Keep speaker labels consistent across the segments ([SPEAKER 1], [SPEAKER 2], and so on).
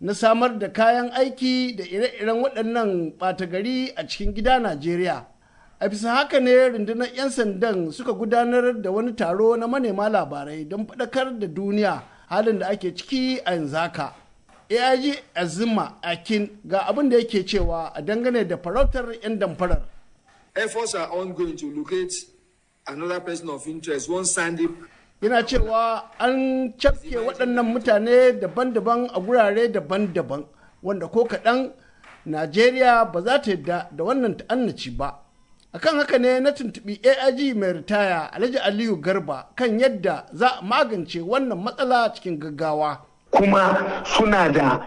[SPEAKER 1] na samar da kayan aiki da ire-iren waɗannan ɓata gari a cikin gida Najeriya. A bisa haka ne rundunar 'yan sandan suka gudanar da wani taro na manema labarai don faɗakar da duniya halin da ake ciki a yanzu haka. AIG Azima Akin ga abin da yake cewa a dangane da farautar 'yan damfarar.
[SPEAKER 2] Efforts are ongoing to locate another person of interest, one Sandy
[SPEAKER 1] yana cewa an cafke waɗannan mutane daban-daban a gurare daban-daban wanda ko kaɗan najeriya ba za ta yadda da wannan ta'annaci ba akan haka ne na tuntuɓi aig mai ritaya alhaji aliyu garba kan yadda za a magance wannan matsala cikin gaggawa
[SPEAKER 3] kuma suna da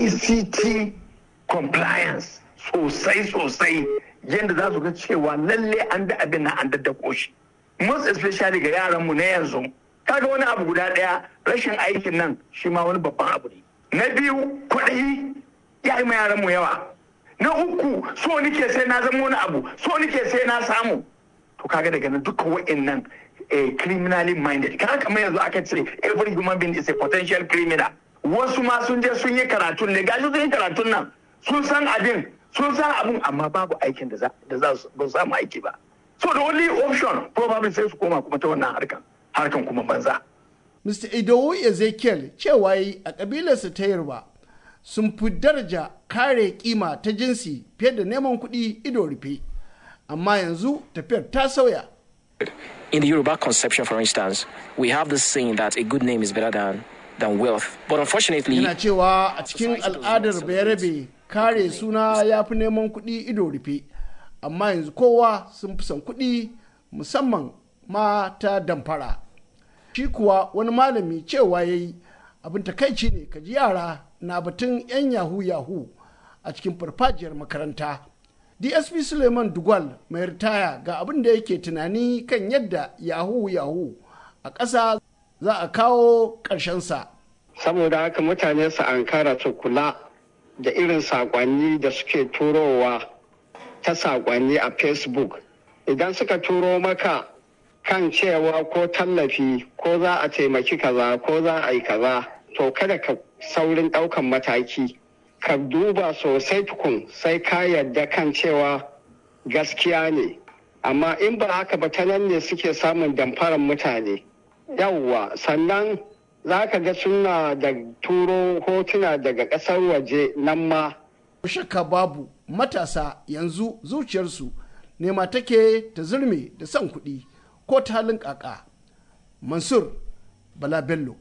[SPEAKER 3] ict compliance sosai sosai yadda za su ga cewa lalle an da abin na an daddako shi most especially ga yaranmu na yanzu kaga wani abu guda ɗaya rashin aikin nan shi ma wani babban abu ne na biyu kuɗi ya yi ma yaranmu yawa na uku so nike sai na zama wani abu so nike sai na samu to kaga daga nan dukkan wa'annan eh, criminally minded kaga kamar yanzu aka ce every human being is a potential criminal wasu ma sun je sun yi karatun ne gashi sun yi karatun nan sun san abin sun san abin amma babu aikin da za su samu aiki ba so the only option probably sai su koma kuma ta wannan harkan harkan kuma banza
[SPEAKER 1] Mr. Idowu Ezekiel cewa yi a ƙabilarsa ta Yarba sun fi daraja kare kima ta jinsi fiye da neman kuɗi ido rufe. Amma yanzu tafiyar ta sauya.
[SPEAKER 4] In the Yoruba conception, for instance, we have this saying that a good name is better than, than wealth. But unfortunately,
[SPEAKER 1] Yana cewa a cikin al'adar bayarabe kare suna ya fi neman kuɗi ido rufe. Amma yanzu kowa sun fi son kuɗi musamman ma ta damfara. Shi kuwa wani malami cewa ya yi abin takaici ne ka ji yara na batun 'yan yahu yahu a cikin farfajiyar makaranta. DSP Suleiman Dugwal mai ritaya ga abin da yake tunani kan yadda yahu yahu a ƙasa za a kawo ƙarshensa.
[SPEAKER 5] saboda haka mutane su ankara su kula da irin saƙonni da suke turowa ta saƙonni a facebook idan suka turo maka kan cewa ko tallafi ko za a taimaki kaza ko za a yi kaza to kada ka saurin ɗaukan mataki ka duba sosai tukun sai ka yarda kan cewa gaskiya ne amma in ba haka ba ta nan ne suke samun damfarar mutane yawwa sannan za ka ga suna da turo hotuna daga ƙasar waje nan ma
[SPEAKER 1] shakka babu matasa yanzu zuciyarsu nema take ta zurme da son kuɗi ko ta halin ƙaƙa mansur bala bello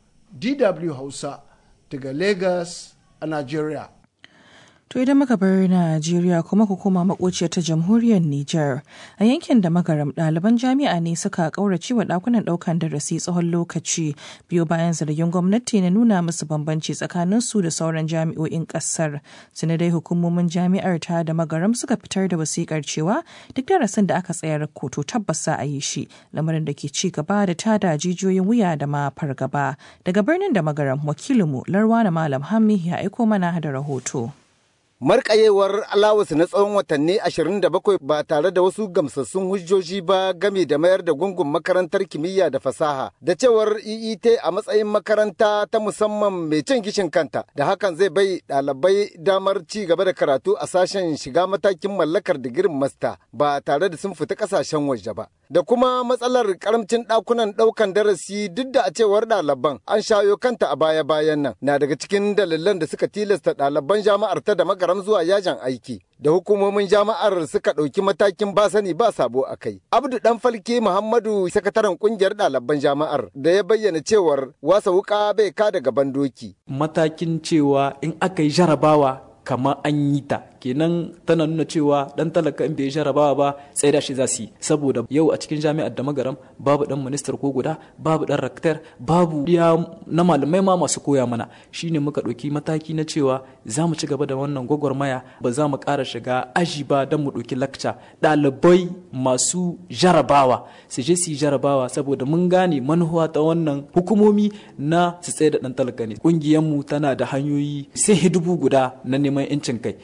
[SPEAKER 1] dw hausa daga lagos a nigeria
[SPEAKER 6] To idan muka bar Najeriya kuma ku koma makociyar ta jamhuriyar Nijar a yankin da magaram ɗaliban jami'a ne suka ƙaurace wa ɗakunan ɗaukan darasi tsawon lokaci biyo bayan zargin gwamnati na nuna musu bambanci tsakanin su da sauran jami'o'in ƙasar. Sani dai hukumomin jami'ar ta da magaram suka fitar da wasikar cewa duk darasin da aka tsayar koto tabbas za a yi shi lamarin da ke ci gaba da tada jijiyoyin wuya da ma fargaba. Daga birnin da magaram wakilinmu Larwana Malam Hammi ya aiko mana da rahoto.
[SPEAKER 7] markayewar alawus na tsawon watanni 27 ba tare da wasu gamsassun hujjoji ba game da mayar da gungun makarantar kimiyya da fasaha da cewar EET a matsayin makaranta ta musamman mai cin gishin kanta da hakan zai bai ɗalibai damar ci gaba da karatu a sashen shiga matakin mallakar digirin masta ba tare da sun fita ƙasashen waje ba. da kuma matsalar karamcin ɗakunan ɗaukan darasi duk da a cewar ɗaliban an shayo kanta a baya-bayan nan na daga cikin dalilan da suka tilasta ɗaliban jama'ar ta da magaram zuwa yajin aiki da hukumomin jama'ar suka ɗauki matakin ba sani ba sabo a kai. Abdu Dan Falke Muhammadu sakataren kungiyar ɗaliban jama'ar da ya bayyana cewar wasa wuka bai ka daga bandoki.
[SPEAKER 8] Matakin cewa in aka yi jarabawa kamar an yi ta kenan tana nuna cewa dan talaka in bai jarabawa ba sai da shi za su yi saboda yau a cikin jami'ar da magaram babu dan ministar ko guda babu dan raktar babu ya na malamai ma masu koya mana shine muka ɗauki mataki na cewa za mu ci gaba da wannan gwagwarmaya ba za mu ƙara shiga aji ba don mu ɗauki lakca ɗalibai masu jarabawa su je su yi jarabawa saboda mun gane manuwa ta wannan hukumomi na su tsaye da dan talaka ne ƙungiyarmu tana da hanyoyi sai dubu guda na neman 'yancin kai wannan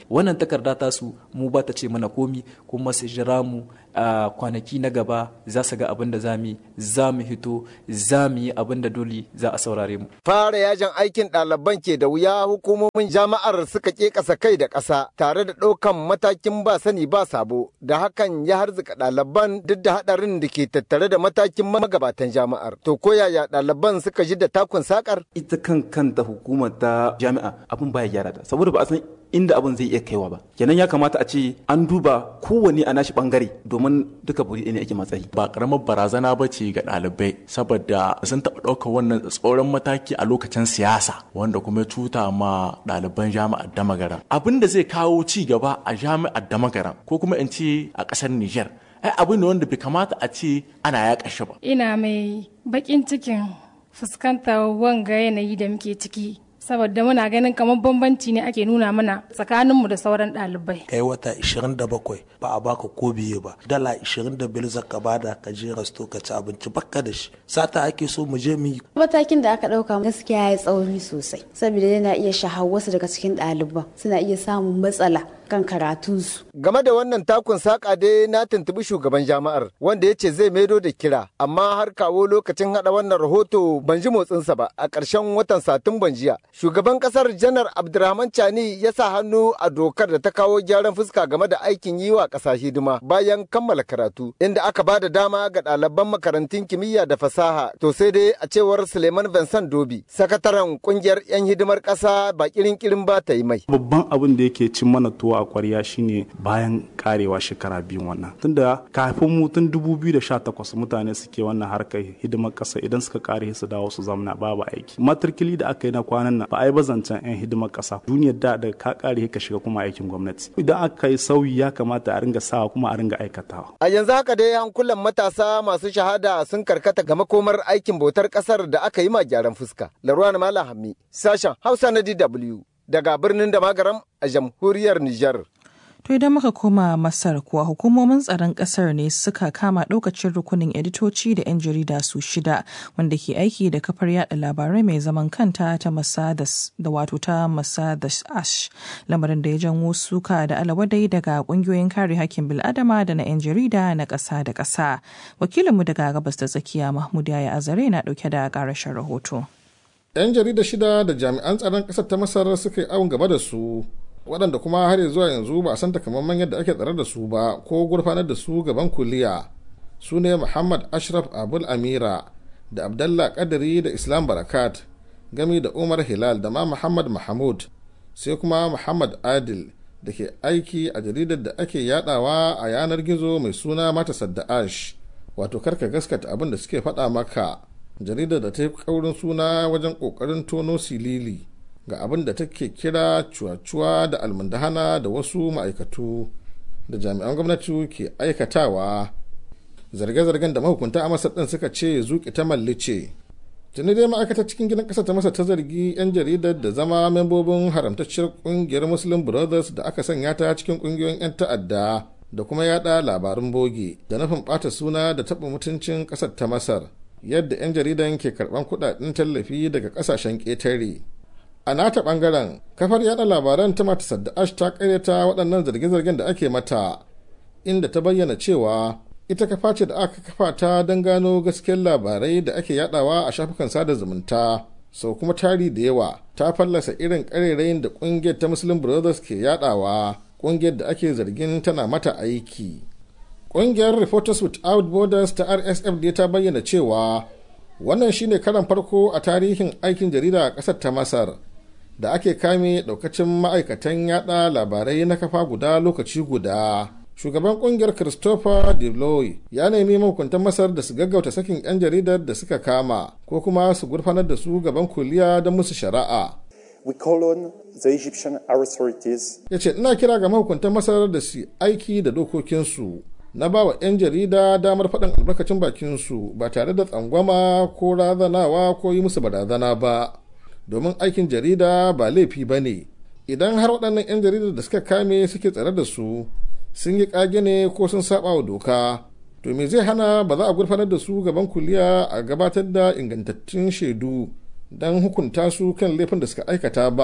[SPEAKER 8] takarda ta su mu ba ta ce mana komi kuma su jira mu a kwanaki na gaba za su ga abin da za mu za mu hito za mu yi abin da dole za a saurare mu
[SPEAKER 7] fara yajin aikin ɗaliban ke da wuya hukumomin jami'ar suka ke ƙasa kai da ƙasa tare da ɗaukan matakin ba sani ba sabo da hakan ya harzuka ɗaliban duk da haɗarin da ke tattare da matakin magabatan jami'ar to ko yaya ɗaliban suka ji da takun sakar
[SPEAKER 9] ita kan kanta hukumar ta jami'a abin baya gyara ta saboda ba a san inda abin zai iya kaiwa ba kenan ya kamata a ce an duba kowane a nashi bangare domin duka buri ne ake matsayi
[SPEAKER 10] ba karamar barazana ba ce ga ɗalibai saboda sun taɓa ɗaukar wannan tsoron mataki a lokacin siyasa wanda kuma ya cuta ma ɗaliban jami'ar damagaran abin da zai kawo ci gaba a jami'ar damagaran ko kuma in ce a ƙasar niger ai abin ne wanda bai kamata a ce ana ya kashe ba
[SPEAKER 11] ina mai baƙin cikin fuskantar wanga yanayi da muke ciki saboda muna ganin kamar bambanci ne ake nuna mana tsakaninmu da sauran ɗalibai.
[SPEAKER 12] kai wata 27 ba a baka ko biye ba dala 25 zaka bada ka je rasto ka ci abinci bakka da shi sata ake so mu je mu yi
[SPEAKER 13] matakin da aka ɗauka gaskiya ya tsauri sosai saboda yana iya shahar wasu daga cikin ɗaliban suna iya samun matsala kan karatunsu.
[SPEAKER 7] Game da wannan takun saƙa dai na tuntubi shugaban jami'ar wanda ya ce zai maido da kira amma har kawo lokacin haɗa wannan rahoto ban ji motsinsa ba a ƙarshen watan Satumban jiya. Shugaban ƙasar Janar Abdurrahman Chani ya sa hannu a dokar da ta kawo gyaran fuska game da aikin yi wa ƙasa hidima bayan kammala karatu inda aka ba da dama ga ɗaliban makarantun kimiyya da fasaha to sai dai a cewar Suleiman Vincent Dobi sakataren ƙungiyar 'yan hidimar ƙasa ba kirin kirin ba ta yi mai.
[SPEAKER 14] Babban abin da yake cin mana tuwa a kwarya shine bayan karewa shekara biyu wannan tunda kafin mu tun 2018 mutane suke wannan harkar hidimar kasa idan suka kare su dawo su zamana babu aiki matrikili da aka yi na kwanan nan ba a yi bazancan yan hidimar kasa duniyar da da ka kare ka shiga kuma aikin gwamnati idan aka yi sauyi ya kamata a ringa sawa kuma a ringa aikatawa
[SPEAKER 7] a yanzu haka dai hankulan matasa masu shahada sun karkata ga makomar aikin bautar kasar da aka yi ma gyaran fuska laruwa malam hammi sashen hausa na dw daga birnin da magaram a jamhuriyar Nijar.
[SPEAKER 6] To idan muka koma Masar kuwa hukumomin tsaron ƙasar ne suka kama ɗaukacin rukunin editoci da 'yan jarida su shida wanda ke aiki da kafar yada labarai mai zaman kanta ta Masadas da wato ta Masadas Ash lamarin da ya janwo suka da alawadai daga ƙungiyoyin kare hakkin bil'adama da na 'yan jarida na ƙasa da ƙasa. Wakilinmu daga gabas da tsakiya Mahmud Yaya Azare na ɗauke da ƙarashin rahoto.
[SPEAKER 15] 'yan jarida shida da jami'an tsaron ƙasar ta masar suka yi awon gaba da su waɗanda kuma har zuwa yanzu ba a san takamaiman yadda ake tsare da su ba ko gurfanar da su gaban kuliya su ne muhammad ashraf abul amira da abdallah kadiri da islam barakat gami da umar hilal da ma muhammad mahmud sai kuma muhammad adil da ke aiki a jaridar da ake yadawa a yanar gizo mai suna mata sadda'ash wato karka gaskata abin da suke faɗa maka jaridar da ta yi kaurin suna wajen kokarin tono silili ga abin da take kira cuwa-cuwa da almundahana da wasu ma'aikatu da jami'an gwamnati ke aikatawa zarge-zargen da mahukunta a masar ɗin suka ce zuƙi ta mallice tuni dai ma'aikatar cikin gidan ƙasa ta masa ta zargi 'yan jaridar da zama membobin haramtacciyar ƙungiyar muslim brothers da aka sanya ta cikin ƙungiyoyin 'yan ta'adda da kuma yada labarun boge da nufin ɓata suna da taɓa mutuncin ƙasar ta masar yadda 'yan jaridan ke karban kudaden tallafi daga kasashen ƙetare a nata bangaren kafar yada labaran ta mata sadda'ash ta karyata waɗannan zarge-zargen da ake mata inda ta bayyana cewa ita kafa ce da aka kafa ta don gano gaskiyar labarai da ake yadawa a shafukan sada zumunta sau kuma tari da yawa ta fallasa irin ƙarerayin da ƙungiyar ta muslim brothers ke yadawa ƙungiyar da ake zargin tana mata aiki Ƙungiyar Reporters Without Borders ta RSF dai ta bayyana cewa wannan shine karan farko a tarihin aikin jarida a ƙasar ta Masar da ake kame ɗaukacin ma'aikatan yada labarai na kafa guda lokaci guda. Shugaban ƙungiyar Christopher Deloy ya nemi mahukuntan Masar da su gaggauta sakin 'yan jaridar da suka kama ko kuma su gurfanar da su gaban kuliya don musu shari'a.
[SPEAKER 16] We call on the Egyptian authorities.
[SPEAKER 15] Ya ce ina kira ga mahukuntan Masar da su aiki da dokokinsu. na ba wa 'yan jarida damar faɗin albarkacin bakinsu ba tare da tsangwama ko razanawa ko yi musu barazana ba domin aikin jarida ba laifi ba ne idan har waɗannan 'yan jaridar da suka kame suke tsare da su sun yi ƙage ne ko sun saba wa doka to me zai hana ba za a gurfanar da su gaban kuliya a gabatar da ingantattun shaidu don hukunta su kan laifin da suka aikata ba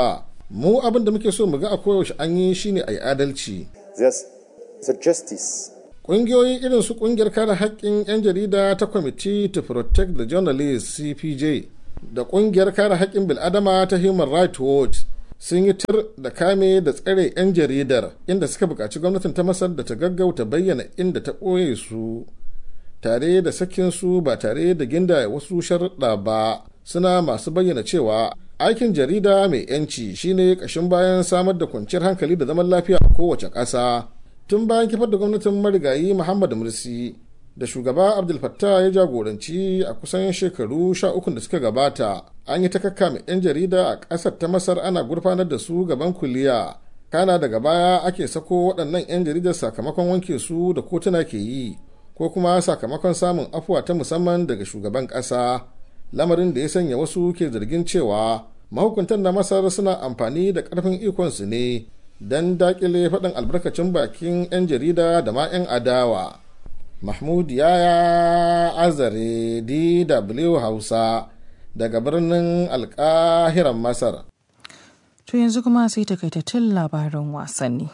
[SPEAKER 15] mu abin da muke so mu ga a koyaushe an yi shine a yi adalci
[SPEAKER 16] There's the justice.
[SPEAKER 15] ƙungiyoyi irin su ƙungiyar kare haƙƙin 'yan jarida ta committee to protect the journalists cpj da ƙungiyar kare haƙƙin bil'adama ta human rights watch sun yi tir da kame da tsare 'yan jaridar inda suka buƙaci gwamnatin ta masar da ta gaggauta bayyana inda ta ɓoye su tare da sakin su ba tare da ginda wasu sharuɗa ba suna masu bayyana cewa aikin jarida mai 'yanci shine ƙashin bayan samar da kwanciyar hankali da zaman lafiya a kowace ƙasa tun bayan kifar da gwamnatin marigayi muhammad mursi da shugaba abdul fattah ya jagoranci a kusan shekaru sha ukun da suka gabata an yi ta kakkame 'yan jarida a ƙasar ta masar ana gurfanar da su gaban kuliya kana daga baya ake sako waɗannan 'yan jaridar sakamakon wanke su da kotuna ke yi ko kuma sakamakon samun afuwa ta musamman daga shugaban ƙasa lamarin da ya sanya wasu ke zargin cewa mahukuntan na masar suna amfani da ƙarfin ikonsu ne don daƙile faɗin albarkacin bakin 'yan jarida da ma 'yan adawa mahmud yaya azare dw hausa daga birnin alƙahiran masar
[SPEAKER 6] To yanzu kuma sai takaitattun labaran wasanni.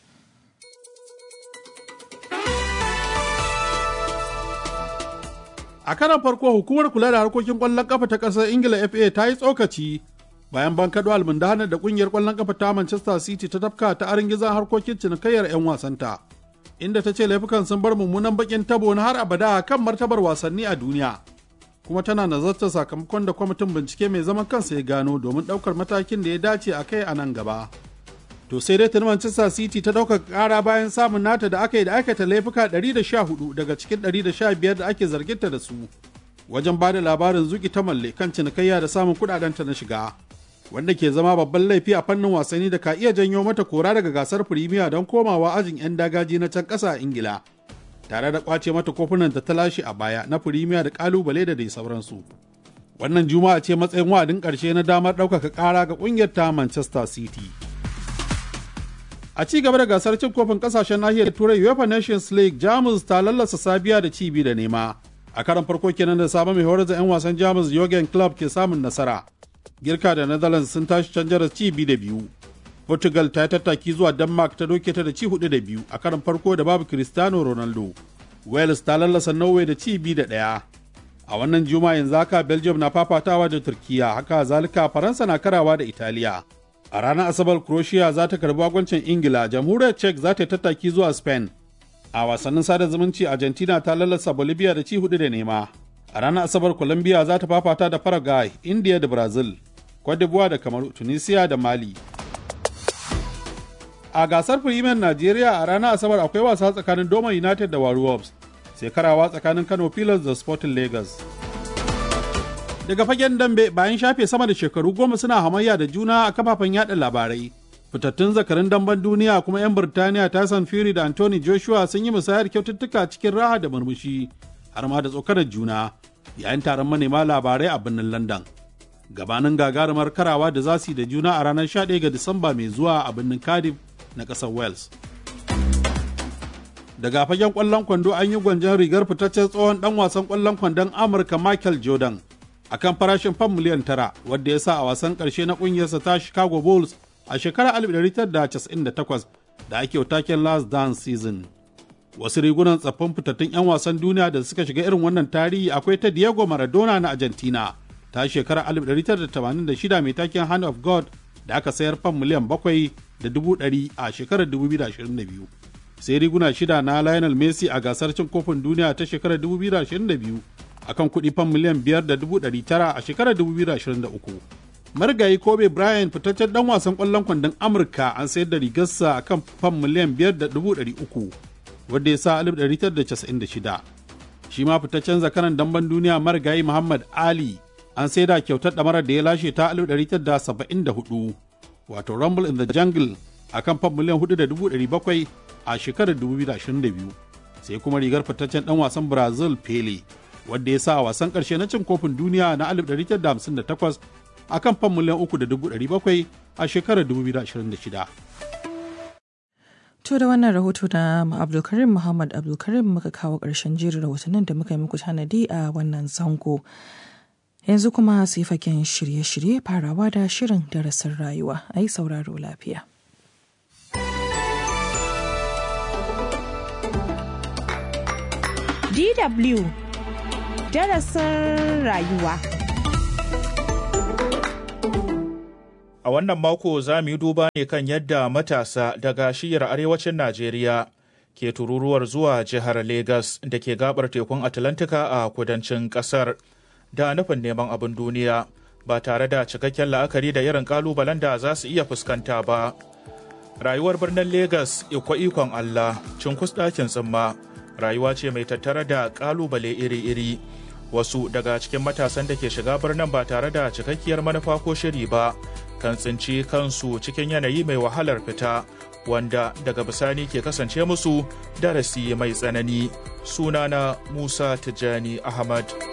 [SPEAKER 17] A karan farko hukumar kula da harkokin ƙwallon ƙafa ta ƙasar Ingila FA ta yi tsokaci bayan bankaɗo almundahanar da ƙungiyar ƙwallon ƙafa ta Manchester City ta tafka ta arin gizon harkokin cinikayyar 'yan wasanta. Inda ta ce laifukan sun bar mummunan bakin tabo na har abada kan martabar wasanni a duniya. kuma tana nazartar sakamakon da kwamitin bincike mai zaman kansa ya gano domin ɗaukar matakin da ya dace a kai a nan gaba. To sai dai tuni Manchester City ta ɗaukaka ƙara bayan samun nata da aka yi da aikata laifuka 114 daga cikin 115 da ake zarginta da su. Wajen ba da labarin zuki ta malle kan cinikayya da samun kuɗaɗenta na shiga. Wanda ke zama babban laifi a fannin wasanni da ka iya janyo mata kora daga gasar Firimiya don komawa ajin 'yan dagaji na can ƙasa a Ingila. tare da kwace mata kofunan da ta lashe a baya na firimiya da kalubale da dai sauransu. Wannan juma'a ce matsayin wa'adin ƙarshe na damar ɗaukaka ƙara ga ƙungiyar ta Manchester City. A ci gaba da gasar cin kofin ƙasashen nahiyar Turai UEFA Nations League, Jamus ta lallasa Sabiya da cibi da nema. A karan farko kenan da sabon mai horar da 'yan wasan Jamus Jurgen Klopp ke samun nasara. Girka da Netherlands sun tashi canjar cibi da biyu. Portugal ta yi tattaki zuwa Denmark ta doke ta da ci hudu da biyu a karan farko da babu Cristiano Ronaldo. Wales ta lallasa Norway da ci biyu da ɗaya. A wannan juma'a yanzu haka Belgium na fafatawa da Turkiya haka zalika Faransa na karawa da Italiya. A ranar Asabar Croatia za ta karbi agwancin Ingila, Jamhuriyar Czech za ta yi tattaki zuwa Spain. A wasannin sada zumunci Argentina ta lallasa Bolivia da ci hudu da nema. A ranar Asabar Colombia za ta fafata da Paraguay, India da Brazil, Cote d'Ivoire da Kamaru, Tunisia da Mali. a gasar Premier Najeriya a ranar Asabar akwai wasa tsakanin Doma United da Warriors sai karawa tsakanin Kano Pillars da Sporting Lagos. Daga fagen dambe bayan shafe sama da shekaru goma suna hamayya da juna a kafafen yada labarai. Fitattun zakarin damben duniya kuma 'yan Birtaniya Tyson Fury da Anthony Joshua sun yi musayar kyaututtuka cikin raha da murmushi har ma da tsokanar juna yayin taron manema labarai a birnin London. Gabanin gagarumar karawa da za su yi da juna a ranar 11 ga Disamba mai zuwa a birnin Cardiff na ƙasar Wales. Daga fagen ƙwallon kwando an yi gwanjon rigar fitaccen tsohon ɗan wasan ƙwallon kwandon Amurka Michael Jordan a kan farashin fam miliyan tara wadda ya sa a wasan ƙarshe na ƙungiyarsa ta Chicago Bulls a shekarar 1998 da ake taken Last Dance Season. Wasu rigunan tsaffin fitattun 'yan wasan duniya da suka shiga irin wannan tarihi akwai ta Diego Maradona na Argentina ta shekarar 1986 mai taken Hand of God da aka sayar fam miliyan bakwai da dubu ɗari a shekarar 2022 sai riguna shida na Lionel Messi a gasar cin kofin duniya ta shekarar 2022 akan kuɗi fan miliyan biyar da dubu ɗari tara a shekarar 2023 marigayi kobe bryant fitaccen dan wasan ƙwallon kwandon amurka an sayar da rigarsa akan fan miliyan biyar da dubu ɗari uku wadda ya sa 1996 shi ma fitaccen zakaran damben duniya marigayi muhammad ali an sai da kyautar ɗamarar da ya lashe ta 1974 wato Rumble in the Jungle a kan fam miliyan 4,700 a shekarar 2022 sai kuma rigar fitaccen dan wasan Brazil Pele wadda ya sa a wasan karshe na cin kofin duniya na 1958 a kan fam miliyan 3,700 a shekarar 2026.
[SPEAKER 6] To da wannan rahoto na Abdulkarim Muhammad Abdulkarim muka kawo ƙarshen jerin rahotannin da muka yi muku tanadi a wannan zango. Yanzu kuma sai fagen shirye-shirye farawa da shirin darasin rayuwa a yi sauraro lafiya.
[SPEAKER 18] DW darasin rayuwa.
[SPEAKER 19] A wannan mako za mu yi duba ne kan yadda matasa daga shiyar arewacin Najeriya ke tururuwar zuwa jihar Legas da ke gabar tekun Atlantika a kudancin kasar da nufin neman abin duniya ba tare da cikakken la'akari da irin kalubalen da za su iya fuskanta ba. Rayuwar birnin Legas ikwa ikon Allah, cinkus ɗakin tsimma, rayuwa ce mai tattare da kalubale iri-iri. Wasu daga cikin matasan da ke shiga birnin ba tare da cikakkiyar manufa ko shiri ba, kan tsinci kansu cikin yanayi mai wahalar fita wanda daga bisani ke kasance musu darasi mai tsanani sunana musa tijjani ahmad